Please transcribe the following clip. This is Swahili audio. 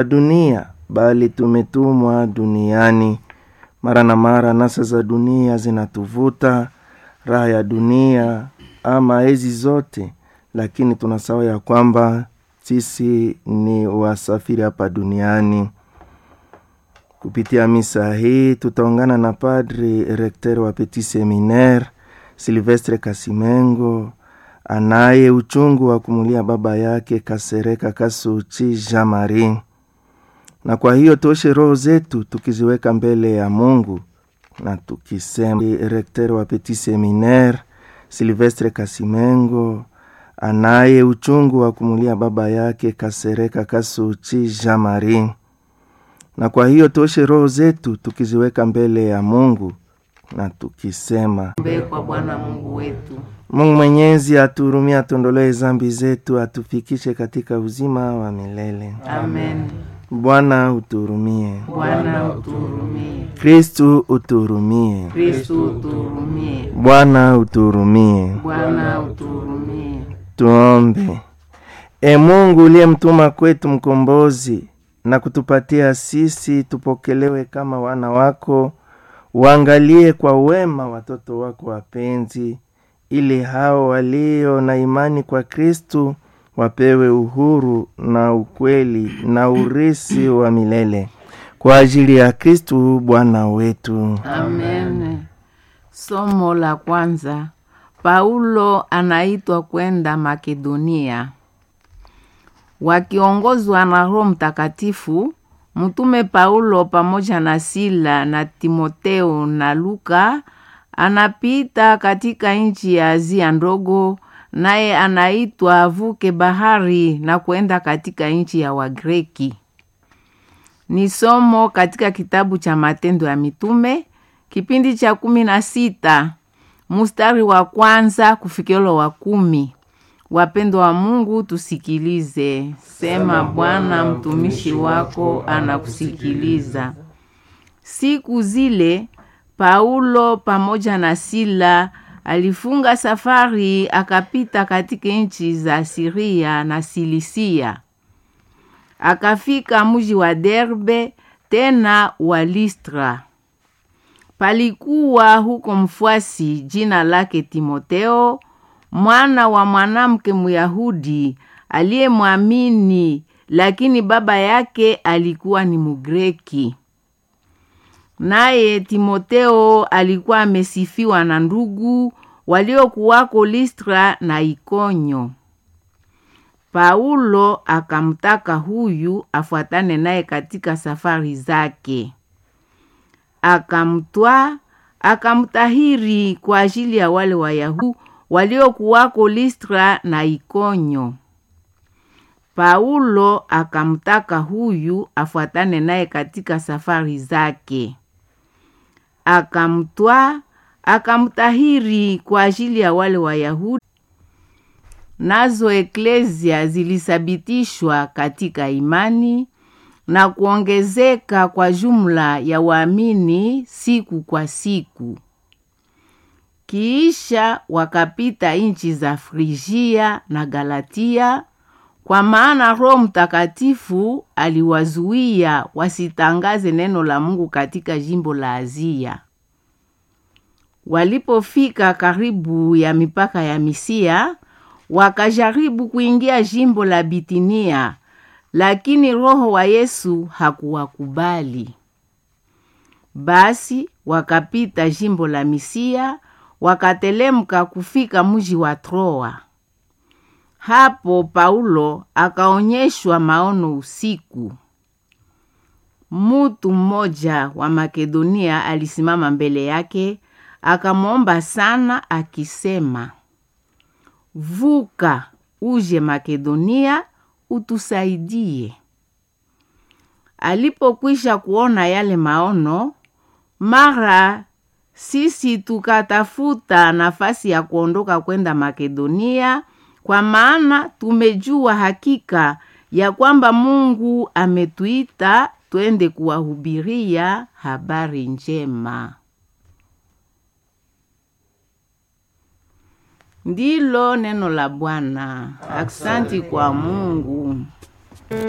dunia bali tumetumwa duniani. Mara na mara nasa za dunia zinatuvuta, raha ya dunia ama hizi zote, lakini tunasahau ya kwamba sisi ni wasafiri hapa duniani. Kupitia misa hii tutaungana na Padri Rekter wa Petit Seminaire Silvestre Kasimengo anaye uchungu wa kumulia baba yake Kasereka Kasuchi Jean Marie, na kwa hiyo toshe roho zetu tukiziweka mbele ya Mungu na tukisema. Rekter wa Petit Seminaire Silvestre Kasimengo anaye uchungu wa kumulia baba yake Kasereka Kasuchi Jean Marie, na kwa hiyo toshe roho zetu tukiziweka mbele ya Mungu na tukisema Mbe kwa Bwana Mungu wetu. Mungu Mwenyezi atuhurumie, atuondolee zambi zetu, atufikishe katika uzima wa milele. Amen. Bwana utuhurumie. Bwana utuhurumie. Kristu utuhurumie. Kristu utuhurumie. Bwana utuhurumie. Bwana utuhurumie. Tuombe. E Mungu uliyemtuma kwetu mkombozi na kutupatia sisi tupokelewe kama wana wako, uangalie kwa wema watoto wako wapenzi, ili hao walio na imani kwa Kristu wapewe uhuru na ukweli na urisi wa milele kwa ajili ya Kristu Bwana wetu. Amen. Somo la kwanza. Paulo anaitwa kwenda Makedonia. Wakiongozwa na Roho Mtakatifu, mtume Paulo pamoja na Sila na Timoteo na Luka anapita katika nchi ya Azia ndogo, naye anaitwa avuke bahari na kwenda katika nchi ya Wagreki. Ni somo katika kitabu cha Matendo ya Mitume kipindi cha kumi na sita mustari wa kwanza kufikilo wa kumi. Wapendo wa Mungu, tusikilize. Sema Bwana, mtumishi wako anakusikiliza. Siku zile Paulo pamoja na Sila alifunga safari akapita katika nchi za Siria na Silisia, akafika mji wa Derbe tena wa Listra. Palikuwa huko mfuasi jina lake Timoteo, mwana wa mwanamke Myahudi aliyemwamini, lakini baba yake alikuwa ni Mugreki. Naye Timoteo alikuwa amesifiwa na ndugu waliokuwako Listra na Ikonyo. Paulo akamtaka huyu afuatane naye katika safari zake akamtwaa akamtahiri kwa ajili ya wale Wayahudi waliokuwako Listra na Ikonyo. Paulo akamtaka huyu afuatane naye katika safari zake, akamtwaa akamtahiri kwa ajili ya wale Wayahudi. Nazo eklezia zilisabitishwa katika imani na kuongezeka kwa jumla ya waamini siku kwa siku. Kiisha wakapita nchi za Frigia na Galatia, kwa maana Roho Mtakatifu aliwazuia wasitangaze neno la Mungu katika jimbo la Azia. Walipofika karibu ya mipaka ya Misia, wakajaribu kuingia jimbo la Bitinia lakini Roho wa Yesu hakuwakubali. Basi wakapita jimbo la Misia, wakatelemka kufika mji wa Troa. Hapo Paulo akaonyeshwa maono usiku. Mutu mmoja wa Makedonia alisimama mbele yake, akamwomba sana akisema, vuka uje Makedonia utusaidie. Alipokwisha kuona yale maono, mara sisi tukatafuta nafasi ya kuondoka kwenda Makedonia, kwa maana tumejua hakika ya kwamba Mungu ametuita twende kuwahubiria habari njema. Ndilo neno la Bwana. Aksanti kwa Mungu.